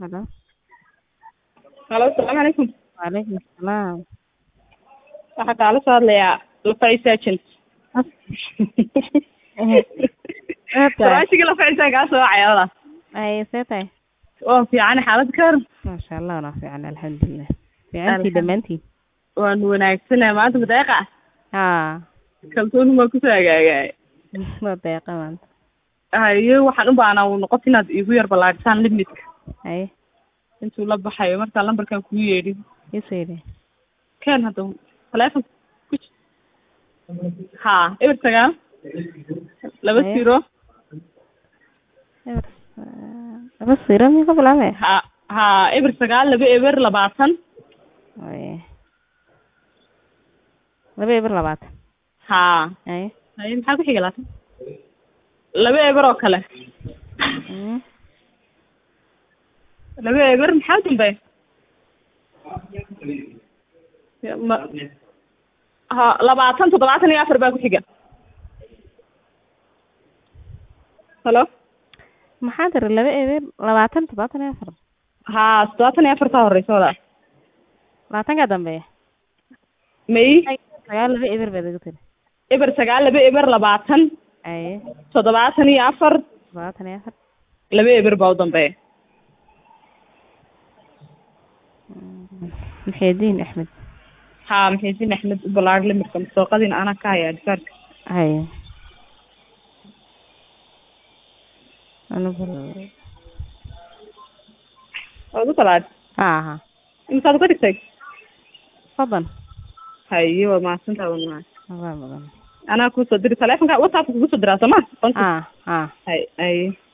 Hello. halo asalaamu calaykum Waalaikum salaam. waxaa kaala soo hadlayaa lafacis agent faraashigii lafacisaan kaa soo wacay walaal Ay, see tahay? waa fiican xaalad ka waran Masha Allah, waa fiican alxamdulillah. Fiicantii dhammaantiin. waan wanaagsanahay maanta madeeqa Haa, kalsooni maa kusoo hagaagay waa deeqa maanta. haye waxaan u baahnaa uu noqoto inaad iigu yar ballaadhisaan limitka Ay, intuu la baxayo markaa lambarkan kugu yeedhin isoo yidhi. keen hadda taleefon kuj haa eber sagaal laba Haye. zero Eber, laba siro miyuu ka bilaabay? ha haa eber sagaal laba eber labaatan Ay. Laba eber labaatan. haa Ay. haye maxaa ku xiga laatan laba eber oo kale Mm. laba eber maxaa dambe ma ha labaatan toddobaatan iyo afar baa ku xiga halo Maxaa tiri laba eber labaatan toddobaatan iyo afar. haa toddobaatan iyo afartaa horeysa walaal Labaatanka dambeeya. may Ay, sagaal laba eber baad igu tiri. eber sagaal laba eber labaatan Ay, toddobaatan iyo afar toddobaatan iyo afar. laba eber baa u dambeeya Mm. Muxyidiin Axmed. haa maxaysin axmed u ballaar limirka masooqadiina anaa ka haya adkaarka Ay. Anigu waad u talaad aha. imisaad uka dhigtay Fadlan. haye waa mahadsantaha waa mahadsan Waa mudan. anaa kusoo diri taleefonka whatsappka kugu soo diraa soo ma Ah, ah. hay haye